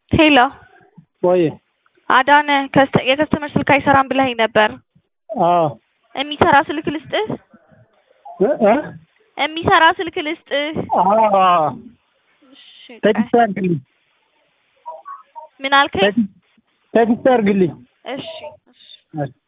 ሄሎ ወይ አዳነ ከስተ- የከስተመር ስልክ አይሰራም ብለኸኝ ነበር። አዎ የሚሰራ ስልክ ልስጥህ? እ እ የሚሰራ ስልክ ልስጥህ? አዎ እሺ፣ ቴክስት አድርግልኝ ምን አልከኝ? ቴክስት አድርግልኝ እሺ እሺ እሺ